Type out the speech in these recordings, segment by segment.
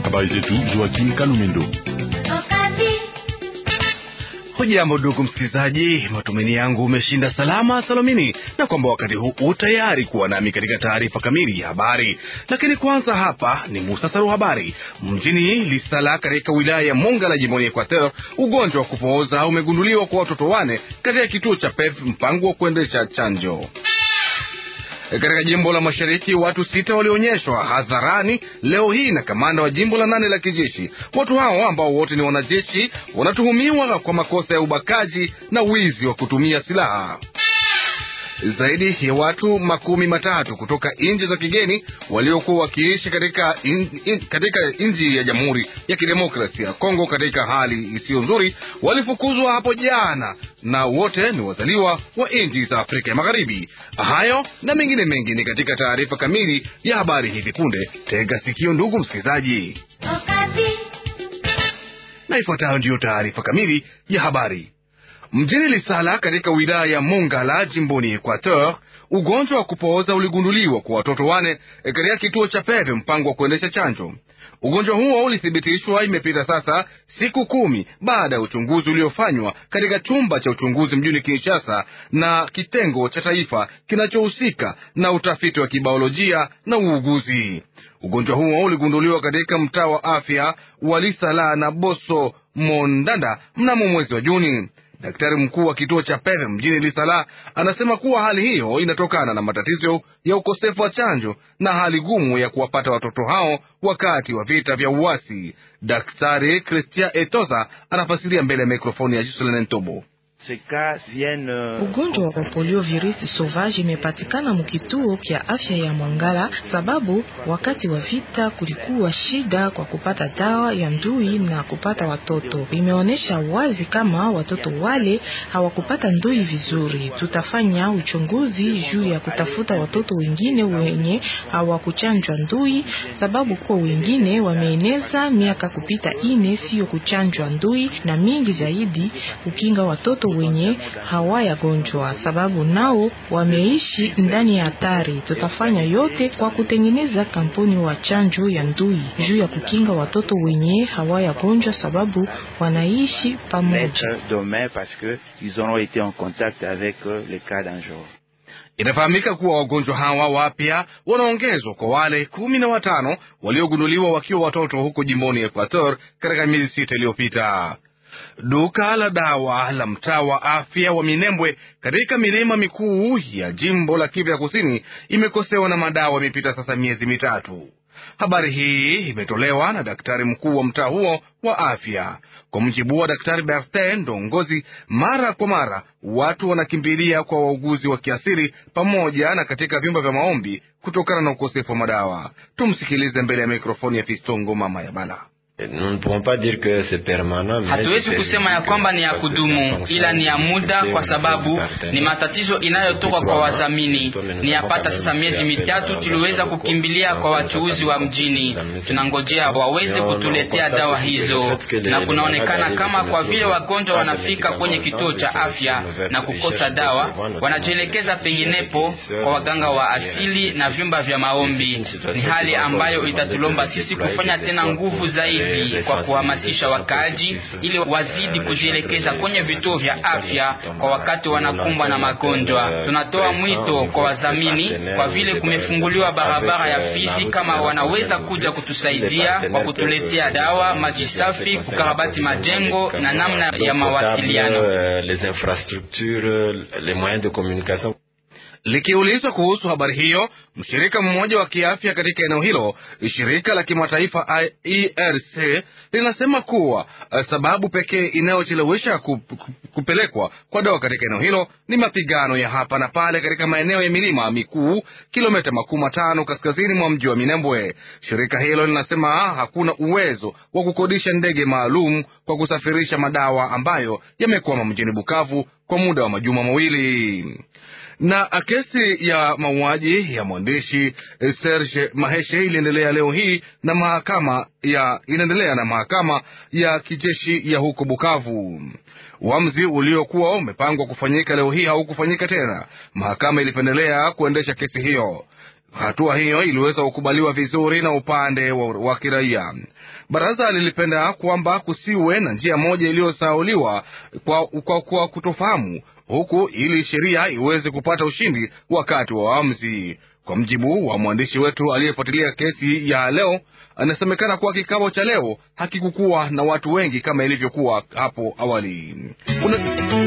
Habari zetu Joakim Kalumendo. Hujambo ndugu msikilizaji, matumaini yangu umeshinda salama salamini, na kwamba wakati huu utayari kuwa nami katika taarifa kamili ya habari. Lakini kwanza hapa ni muhtasari wa habari. Mjini Lisala katika wilaya ya Mongala jimboni Equateur, ugonjwa wa kupooza umegunduliwa kwa watoto wane katika kituo cha PEV, mpango wa kuendesha chanjo. Katika jimbo la mashariki watu sita walionyeshwa hadharani leo hii na kamanda wa jimbo la nane la kijeshi. Watu hao ambao wote ni wanajeshi wanatuhumiwa kwa makosa ya ubakaji na wizi wa kutumia silaha. Zaidi ya watu makumi matatu kutoka nchi za kigeni waliokuwa wakiishi katika in, in, katika nchi ya Jamhuri ya Kidemokrasia ya Kongo katika hali isiyo nzuri walifukuzwa hapo jana, na wote ni wazaliwa wa nchi za Afrika ya Magharibi. Hayo na mengine mengi ni katika taarifa kamili ya habari hivi punde. Tega sikio, ndugu msikilizaji, na ifuatayo ndiyo taarifa kamili ya habari. Mjini Lisala katika wilaya ya Mongala jimboni Equateur, ugonjwa wa kupooza uligunduliwa kwa watoto wane katika kituo cha Peve, mpango wa kuendesha chanjo. Ugonjwa huo ulithibitishwa imepita sasa siku kumi baada ya uchunguzi uliofanywa katika chumba cha uchunguzi mjini Kinshasa na kitengo cha taifa kinachohusika na utafiti wa kibiolojia na uuguzi. Ugonjwa huo uligunduliwa katika mtaa wa afya wa Lisala na Boso Mondanda mnamo mwezi wa Juni. Daktari mkuu wa kituo cha Peve mjini Lisala anasema kuwa hali hiyo inatokana na matatizo ya ukosefu wa chanjo na hali gumu ya kuwapata watoto hao wakati wa vita vya uasi. Daktari Christian Etoza anafasiria mbele ya mikrofoni ya Jisolene Ntobo. Ugonjwa wa poliovirus sauvage imepatikana mukituo kya afya ya Mongala sababu wakati wa vita kulikuwa shida kwa kupata dawa ya ndui na kupata watoto. Imeonyesha wazi kama watoto wale hawakupata ndui vizuri. Tutafanya uchunguzi juu ya kutafuta watoto wengine wenye hawakuchanjwa ndui, sababu kwa wengine wameeneza miaka kupita ine sio kuchanjwa ndui, na mingi zaidi kukinga watoto wenye hawayagonjwa sababu nao wameishi ndani ya hatari. Tutafanya yote kwa kutengeneza kampuni wa chanjo ya ndui juu ya kukinga watoto wenye hawayagonjwa sababu wanaishi pamoja. Inafahamika kuwa wagonjwa hawa wapya wanaongezwa kwa wale kumi na watano waliogunduliwa wakiwa watoto huko jimboni Equateur katika miezi sita iliyopita. Duka la dawa la mtaa wa afya wa Minembwe katika milima mikuu ya jimbo la Kivu ya kusini imekosewa na madawa imepita sasa miezi mitatu. Habari hii imetolewa na daktari mkuu wa mtaa huo wa afya. Kwa mujibu wa daktari Bertin Ndongozi, mara kwa mara watu wanakimbilia kwa wauguzi wa kiasili pamoja na katika vyumba vya maombi kutokana na ukosefu wa madawa. Tumsikilize mbele ya mikrofoni ya Fistongo mama ya Bala. Hatuwezi kusema ya kwamba ni ya kudumu, ila ni ya muda, kwa sababu ni matatizo inayotoka kwa wadhamini. Ni yapata sasa miezi mitatu tuliweza kukimbilia kwa wachuuzi wa mjini, tunangojea waweze kutuletea dawa hizo, na kunaonekana kama kwa vile wagonjwa wanafika kwenye kituo cha afya na kukosa dawa, wanajielekeza penginepo kwa waganga wa asili na vyumba vya maombi. Ni hali ambayo itatulomba sisi kufanya tena nguvu zaidi kwa kuhamasisha wakaaji ili wazidi kujielekeza kwenye vituo vya afya kwa wakati wanakumbwa na magonjwa. Tunatoa mwito kwa wadhamini, kwa vile kumefunguliwa barabara ya Fizi, kama wanaweza kuja kutusaidia kwa kutuletea dawa, maji safi, kukarabati majengo na namna ya mawasiliano. Likiulizwa kuhusu habari hiyo, mshirika mmoja wa kiafya katika eneo hilo, shirika la kimataifa IRC linasema kuwa sababu pekee inayochelewesha kupelekwa kwa dawa katika eneo hilo ni mapigano ya hapa na pale katika maeneo ya milima mikuu, kilomita makumi matano kaskazini mwa mji wa Minembwe. Shirika hilo linasema hakuna uwezo wa kukodisha ndege maalum kwa kusafirisha madawa ambayo yamekwama mjini Bukavu kwa muda wa majuma mawili na kesi ya mauaji ya mwandishi Serge Maheshe iliendelea leo hii na mahakama ya inaendelea na mahakama ya kijeshi ya huko Bukavu. Uamuzi uliokuwa umepangwa kufanyika leo hii haukufanyika tena. Mahakama ilipendelea kuendesha kesi hiyo. Hatua hiyo iliweza kukubaliwa vizuri na upande wa, wa kiraia. Baraza lilipenda kwamba kusiwe na njia moja iliyosauliwa kwa, kwa, kwa kutofahamu huku ili sheria iweze kupata ushindi wakati wa waamuzi. Kwa mjibu wa mwandishi wetu aliyefuatilia kesi ya leo, anasemekana kuwa kikao cha leo hakikukuwa na watu wengi kama ilivyokuwa hapo awali. Una...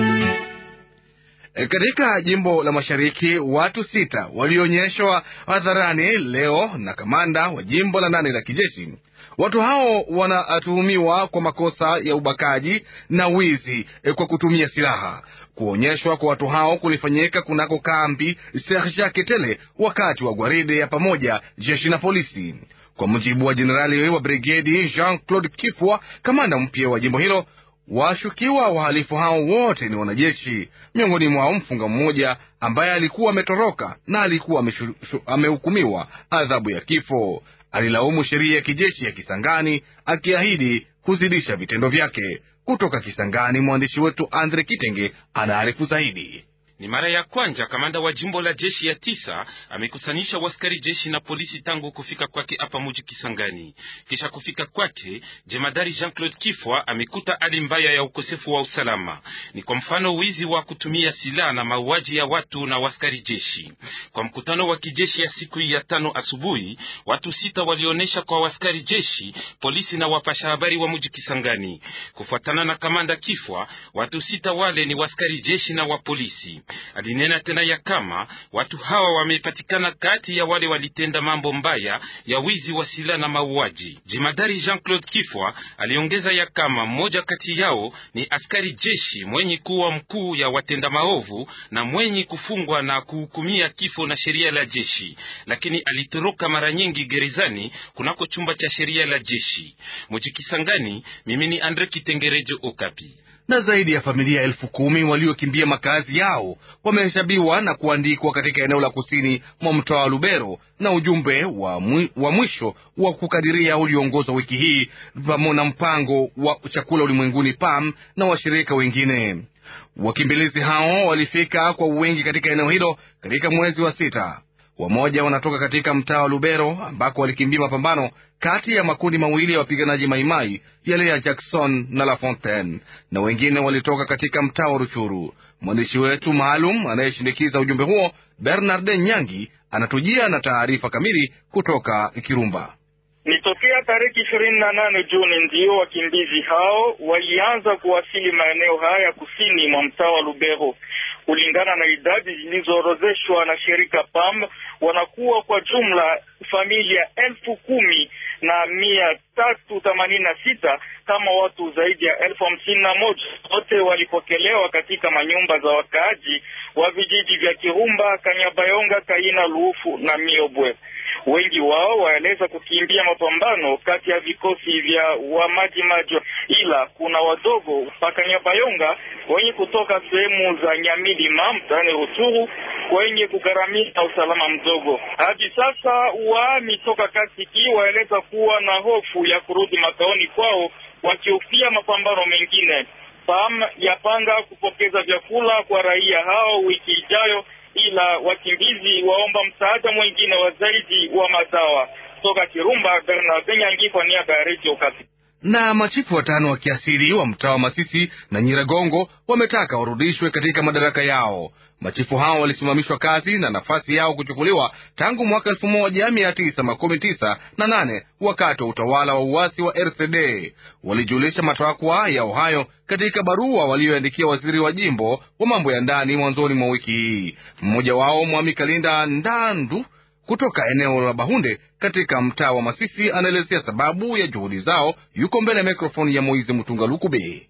E, katika jimbo la mashariki watu sita walionyeshwa hadharani leo na kamanda wa jimbo la nane la kijeshi. Watu hao wanatuhumiwa kwa makosa ya ubakaji na wizi e, kwa kutumia silaha. Kuonyeshwa kwa watu hao kulifanyika kunako kambi Serge Ketele wakati wa gwaride ya pamoja jeshi na polisi. Kwa mujibu wa jenerali wa brigedi Jean Claude Kifwa, kamanda mpya wa jimbo hilo, washukiwa wahalifu hao wote ni wanajeshi, miongoni mwao mfunga mmoja ambaye alikuwa ametoroka na alikuwa amehukumiwa adhabu ya kifo. Alilaumu sheria ya kijeshi ya Kisangani akiahidi kuzidisha vitendo vyake. Kutoka Kisangani, mwandishi wetu Andre Kitenge anaarifu zaidi. Ni mara ya kwanza kamanda wa jimbo la jeshi ya tisa amekusanyisha waskari jeshi na polisi tangu kufika kwake hapa muji Kisangani. Kisha kufika kwake, jemadari Jean Claude Kifwa amekuta hali mbaya ya ukosefu wa usalama, ni kwa mfano wizi wa kutumia silaha na mauaji ya watu na waskari jeshi. Kwa mkutano wa kijeshi ya siku ya tano asubuhi, watu sita walionyesha kwa waskari jeshi, polisi na wapasha habari wa muji Kisangani. Kufuatana na kamanda Kifwa, watu sita wale ni waskari jeshi na wa polisi. Alinena tena ya kama watu hawa wamepatikana kati ya wale walitenda mambo mbaya ya wizi wa silaha na mauaji. Jemadari Jean Claude Kifwa aliongeza ya kama mmoja kati yao ni askari jeshi mwenye kuwa mkuu ya watenda maovu na mwenye kufungwa na kuhukumia kifo na sheria la jeshi, lakini alitoroka mara nyingi gerezani kunako chumba cha sheria la jeshi. Mujikisangani, mimi ni Andre Kitengerejo Okapi na zaidi ya familia elfu kumi waliokimbia makazi yao wamehesabiwa na kuandikwa katika eneo la kusini mwa mtaa wa Lubero, na ujumbe wa, mwi, wa mwisho wa kukadiria ulioongozwa wiki hii pamoja na mpango wa chakula ulimwenguni PAM na washirika wengine. Wakimbilizi hao walifika kwa wingi katika eneo hilo katika mwezi wa sita. Wamoja wanatoka katika mtaa wa Lubero ambako walikimbia mapambano kati ya makundi mawili ya wapiganaji Maimai yale ya Jackson na La Fontaine, na wengine walitoka katika mtaa wa Ruchuru. Mwandishi wetu maalum anayeshindikiza ujumbe huo Bernard Nyangi anatujia na taarifa kamili kutoka Kirumba. Ni tokea tarehe ishirini na nane Juni ndiyo wakimbizi hao walianza kuwasili maeneo haya kusini mwa mtaa wa Lubero. Kulingana na idadi zilizoorozeshwa na shirika PAM, wanakuwa kwa jumla familia elfu kumi na mia tatu themanini na sita kama watu zaidi ya elfu hamsini na moja wote walipokelewa katika manyumba za wakaaji wa vijiji vya Kirumba, Kanyabayonga, Kaina, Luufu na Miobwe. Wengi wao waeleza kukimbia mapambano kati ya vikosi vya wamaji maji, ila kuna wadogo mpaka Nyabayonga wenye kutoka sehemu za Nyamilima mtaani Rutshuru wenye kugharamia usalama mdogo. Hadi sasa waami toka Kasiki waeleza kuwa na hofu ya kurudi makaoni kwao wakihofia mapambano mengine. PAM yapanga kupokeza vyakula kwa raia hao wiki ijayo ila wakimbizi waomba msaada mwingine wa zaidi wa madawa. Toka Kirumba, Bernard Nyangi kwa niaba ya Radio Okapi. Na machifu watano wa kiasili wa mtaa wa Masisi na Nyiragongo wametaka warudishwe katika madaraka yao. Machifu hao walisimamishwa kazi na nafasi yao kuchukuliwa tangu mwaka elfu moja mia tisa makumi tisa na nane wakati wa utawala wa uasi wa RCD. Walijulisha matakwa yao hayo katika barua walioandikia waziri wa jimbo wa mambo ya ndani mwanzoni mwa wiki hii. Mmoja wao Mwami Kalinda Ndandu kutoka eneo la Bahunde katika mtaa wa Masisi anaelezea sababu ya juhudi zao. Yuko mbele ya mikrofoni ya Moize Mutunga Lukube.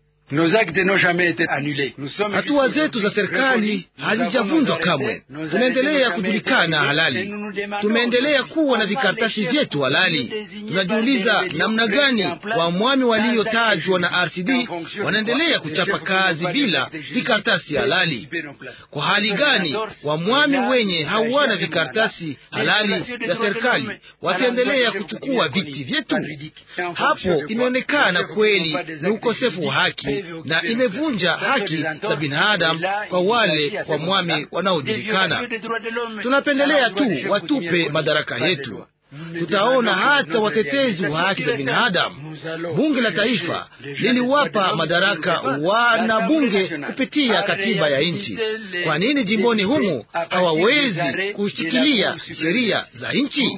Hatua zetu za serikali hazijavunjwa kamwe, tunaendelea kujulikana halali, tumeendelea kuwa na vikaratasi vyetu halali. Tunajiuliza namna gani wamwami waliotajwa na RCD wanaendelea kuchapa kazi bila vikaratasi halali. Kwa hali gani wamwami wenye hawana vikaratasi halali vya serikali wataendelea kuchukua viti vyetu? Hapo imeonekana kweli ni ukosefu wa haki na imevunja haki za binadamu kwa wale wamwami wanaojulikana. Tunapendelea tu watupe madaraka yetu. Tutaona hata watetezi wa haki za binadamu. Bunge la taifa liliwapa madaraka wanabunge kupitia katiba ya nchi. Kwa nini jimboni humu hawawezi kushikilia sheria za nchi?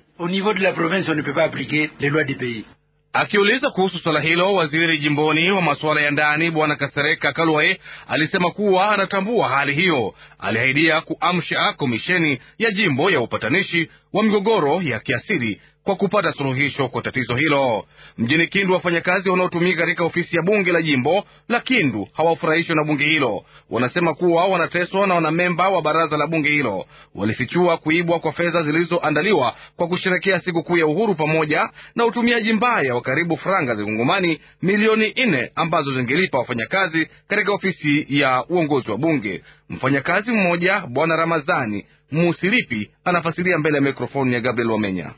Akiuliza kuhusu swala hilo, waziri jimboni wa masuala ya ndani bwana Kasereka Kalwae alisema kuwa anatambua hali hiyo. Aliahidia kuamsha komisheni ya jimbo ya upatanishi wa migogoro ya kiasili kwa kupata suluhisho kwa tatizo hilo. Mjini Kindu, wafanyakazi wanaotumika katika ofisi ya bunge la jimbo la Kindu hawafurahishwi na bunge hilo. Wanasema kuwa wanateswa na wanamemba wa baraza la bunge hilo. Walifichua kuibwa kwa fedha zilizoandaliwa kwa kusherekea sikukuu ya uhuru pamoja na utumiaji mbaya wa karibu franga za kongomani milioni nne ambazo zingelipa wafanyakazi katika ofisi ya uongozi wa bunge. Mfanyakazi mmoja Bwana Ramazani Musilipi anafasiria mbele ya mikrofoni ya Gabriel Wamenya.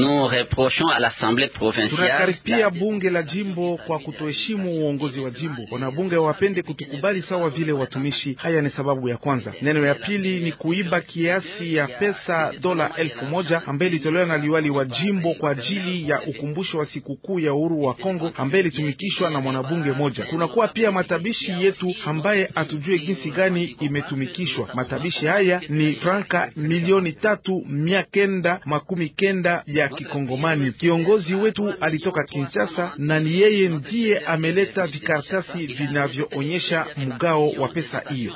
Tunakaripia bunge la jimbo kwa kutoheshimu uongozi wa jimbo. Wanabunge wapende kutukubali sawa vile watumishi. Haya ni sababu ya kwanza. Neno ya pili ni kuiba kiasi ya pesa dola elfu moja ambaye ilitolewa na liwali wa jimbo kwa ajili ya ukumbusho wa sikukuu ya uhuru wa Kongo ambaye ilitumikishwa na mwanabunge moja. Kunakuwa pia matabishi yetu ambaye hatujue jinsi gani imetumikishwa. Matabishi haya ni franka milioni tatu mia kenda makumi kenda ya Kikongomani. Kiongozi wetu alitoka Kinshasa na ni yeye ndiye ameleta vikaratasi vinavyoonyesha mgao wa pesa hiyo.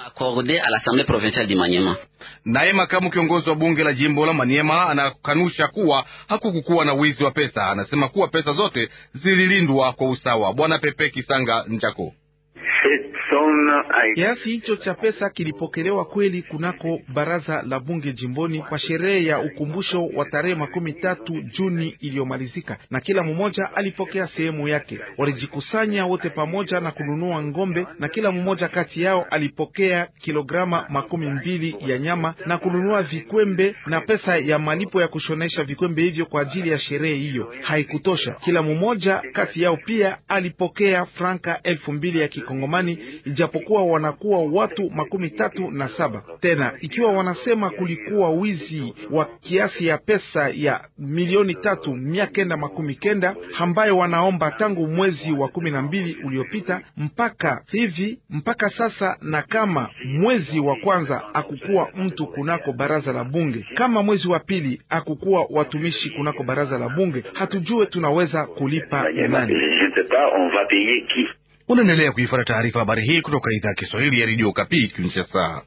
Naye makamu kiongozi wa bunge la jimbo la Maniema anakanusha kuwa hakukukuwa na wizi wa pesa. Anasema kuwa pesa zote zililindwa kwa usawa. Bwana Pepe Kisanga Njako Kiasi hicho cha pesa kilipokelewa kweli kunako baraza la bunge jimboni kwa sherehe ya ukumbusho wa tarehe makumi tatu Juni iliyomalizika, na kila mmoja alipokea sehemu yake. Walijikusanya wote pamoja na kununua ngombe, na kila mmoja kati yao alipokea kilograma makumi mbili ya nyama na kununua vikwembe na pesa ya malipo ya kushonesha vikwembe hivyo kwa ajili ya sherehe hiyo. Haikutosha, kila mmoja kati yao pia alipokea franka elfu mbili ya kikongomani ijapokuwa wanakuwa watu makumi tatu na saba. Tena ikiwa wanasema kulikuwa wizi wa kiasi ya pesa ya milioni tatu mia kenda makumi kenda ambayo wanaomba tangu mwezi wa kumi na mbili uliopita mpaka hivi mpaka sasa, na kama mwezi wa kwanza akukuwa mtu kunako baraza la bunge, kama mwezi wa pili akukuwa watumishi kunako baraza la bunge, hatujue tunaweza kulipa nani. Unaendelea kuifuata taarifa habari hii kutoka idhaa ya Kiswahili ya redio Kapi Kinshasa.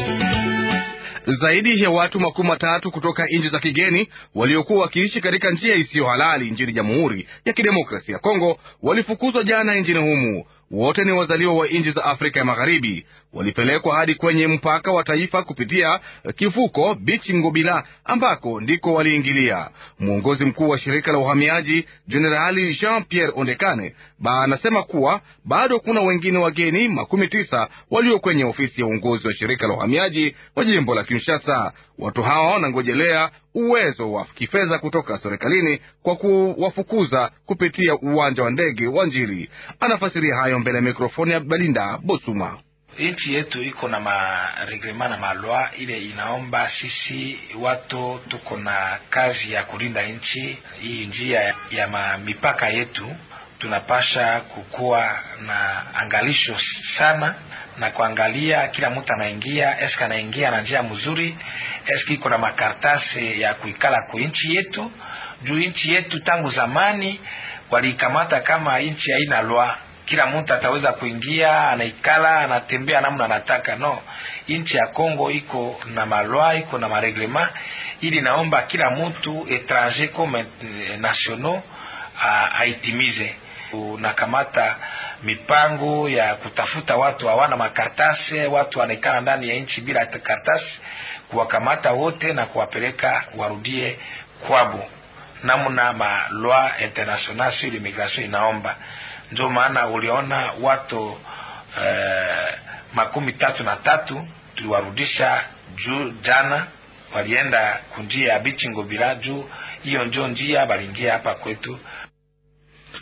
Zaidi ya watu makumi matatu kutoka nchi za kigeni waliokuwa wakiishi katika njia isiyo halali nchini Jamhuri ya Kidemokrasia ya Kongo walifukuzwa jana nchini humu. Wote ni wazaliwa wa nchi za Afrika ya Magharibi. Walipelekwa hadi kwenye mpaka wa taifa kupitia kivuko Bichi Ngobila, ambako ndiko waliingilia. Mwongozi mkuu wa shirika la uhamiaji Jenerali Jean Pierre Ondekane ba anasema kuwa bado kuna wengine wageni makumi tisa walio kwenye ofisi ya uongozi wa shirika la uhamiaji wa jimbo la Kinshasa. Watu hawa wanangojelea uwezo wa kifedha kutoka serikalini kwa kuwafukuza kupitia uwanja wa ndege wa Njili. Anafasiria hayo mbele ya mikrofoni ya Belinda Bosuma. Nchi yetu iko na mareglema na malwa ile inaomba sisi watu tuko na kazi ya kulinda nchi hii. Njia ya ma mipaka yetu tunapasha kukuwa na angalisho sana na kuangalia kila mtu anaingia, eske anaingia na njia mzuri, eske iko na makaratasi ya kuikala ku nchi yetu. Juu nchi yetu tangu zamani walikamata kama nchi haina lwa kila mtu ataweza kuingia, anaikala, anatembea namna anataka. No, nchi ya Kongo iko na malwa, iko na mareglema, ili naomba kila mtu etranger comme nationaux aitimize. Unakamata mipango ya kutafuta watu hawana makaratasi, watu wanaikala ndani ya nchi bila karatasi, kuwakamata wote na kuwapeleka warudie kwabo, namna ma loi international sur immigration inaomba ndio maana uliona watu eh, makumi tatu na tatu tuliwarudisha juu jana, walienda kunjia ya Bichi Ngobila juu hiyo njo njia waliingia hapa kwetu.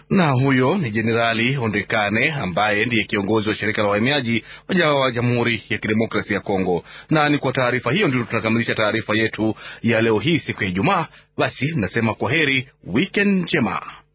na huyo ni Jenerali Ondekane ambaye ndiye kiongozi wa shirika la wahamiaji wa Jamhuri ya Kidemokrasia ya Kongo. Na ni kwa taarifa hiyo ndio tunakamilisha taarifa yetu ya leo hii siku ya Ijumaa. Basi nasema kwa heri, weekend njema.